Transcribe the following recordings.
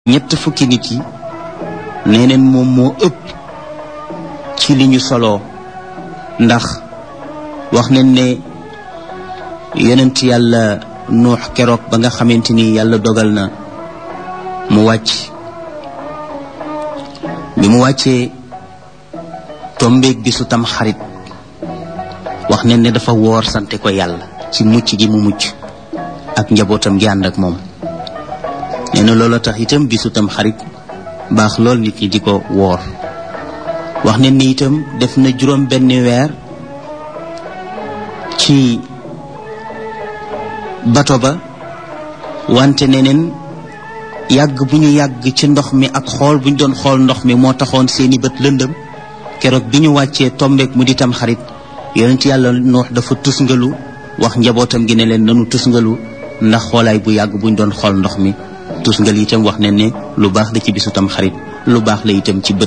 ñett fukki nit yi nee neen moom moo ëpp ci li ñu soloo ndax wax nañ ne yonent yàlla nuux keroog ba nga xamante ni yàlla dogal na mu wàcc bi mu wàccee tombeeg bisu tam xarit wax nañ ne dafa woor sante ko yàlla ci mucc gi mu mucc ak njabootam gi ànd ak moom nee na loola tax itam bisu tam xarit baax lool nit ñi di ko woor wax nañ ni itam def na juróom benn weer ci bato ba wante neneen yàgg bu ñu yàgg ci ndox mi ak xool bu ñu doon xool ndox mi moo taxoon seeni bët lëndëm keroog bi ñu wàccee tombeek mu di tam xarit yonent yàlla noox dafa tusngalu wax njabootam gi ne leen nanu tusngalu ndax xoolaay bu yàgg bu ñu doon xool ndox mi tusngal itam wax ne ne lu baax la ci bisu tam xarit lu baax la itam ci bët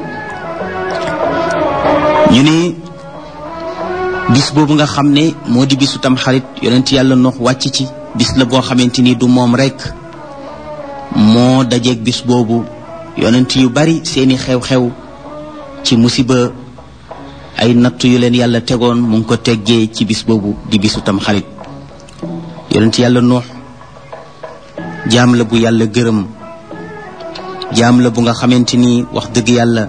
ñu ne bis boobu nga xam ne moo di bisu tam xarit yonent yàlla noox wàcc ci bis la boo xamante ni du moom rekk moo dajeeg bis boobu yonent yu bari seeni xew-xew ci musiba ay natt yu leen yàlla tegoon mu ngi ko teggee ci bis boobu di bisu tam xarit yonent yàlla noox jaam la bu yàlla gërëm jaam la bu nga xamante ni wax dëgg yàlla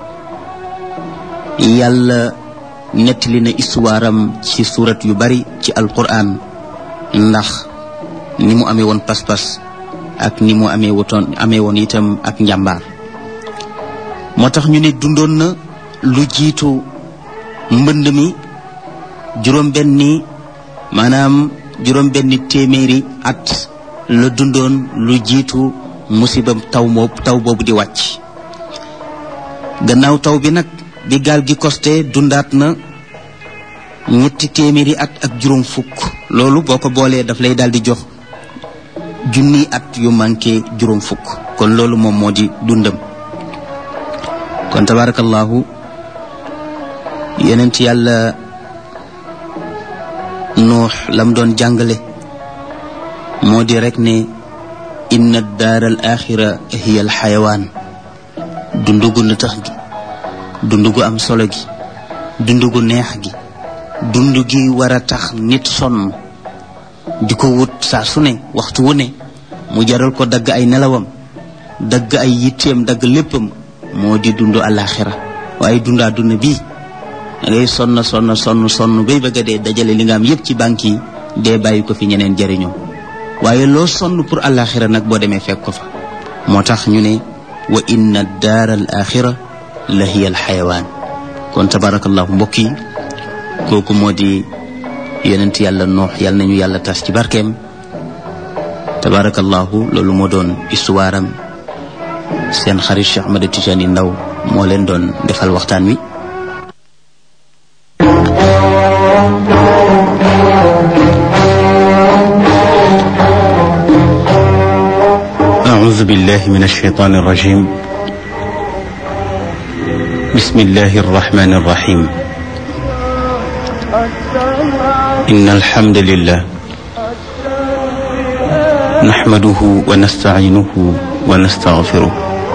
yàlla nettali na histoire am ci surat yu bari ci alquran ndax ni mu amee woon pas-pas ak ni mu amee wotoon amee woon itam ak njàmbaar moo tax ñu ne dundoon na lu jiitu mbënd mi juróom benni maanaam juróom benni téeméeri at la dundoon lu jiitu musibam taw moo taw boobu di wàcc gannaaw taw bi nag bi gaal gi costé dundaat na ñetti téeméeri at ak juróom fukk loolu boo ko boolee daf lay daal di jox junni at yu manqué juróom fukk kon loolu moom moo di dundam kon tabarakallahu yenent yàlla nuux lam doon jàngale moo di rek ne inna daar al axira hiya al xayawaan dundu gu na tax gi dundu gu am solo gi dundu gu neex gi dund gi war a tax nit sonn di ko wut saa su ne waxtu wu ne mu jaral ko dagg ay nelawam dagg ay yitteem dagg léppam moo di dund alaxira waaye dundaa dund bii da ngay sonn sonn sonn sonn bay bëgg a dee dajale li nga am yépp ci banque yi dee bàyyi ko fi ñeneen jëriñoo waaye loo sonn pour alaxira nag boo demee fekk ko fa moo tax ñu ne wa inna daar al axira la hiya al xayawaan kon tabarakallahu mbokk yi kooku moo di yonent yàlla noox yàlla nañu yàlla tas ci barkeem tabarakallahu loolu moo doon histoire am seen xarit Cheikh Ahmed Tijani Ndaw moo leen doon defal waxtaan wi أعوذ بالله من الشيطان الرجيم بسم الله الرحمن الرحيم إن الحمد لله نحمده ونستعينه ونستغفره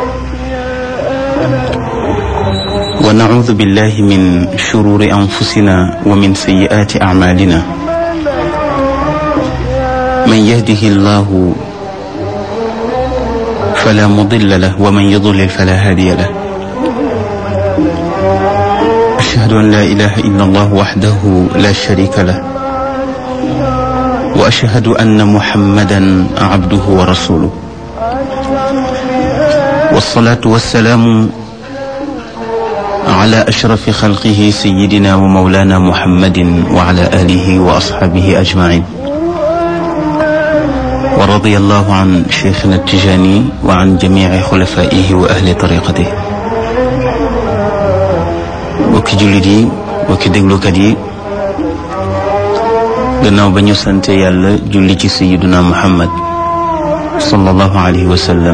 ونعوذ بالله من شرور أنفسنا ومن سيئات أعمالنا من يهده الله فلا مضل له ومن يضلل فلا هادي له أشهد أن لا إله إلا الله وحده لا شريك له وأشهد أن محمدا عبده ورسوله والصلاة والسلام على أشرف خلقه سيدنا ومولانا محمد وعلى آله وأصحابه أجمعين ورضي الله عن شيخنا التجاني وعن جميع خلفائه وأهل طريقته bokki jullit yi bokki déglukat yi gannaaw ba ñu sante yàlla julli ci sayiduna muhammad sallallahu alayhi wa sallam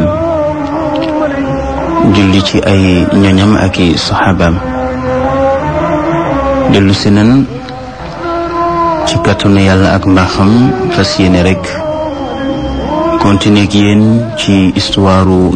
julli ci ay ñoñam ak i saxaabaam dellu si nan ci kàttanu yàlla ak mbaaxam fas yéene rek continuer ak yéen ci histoire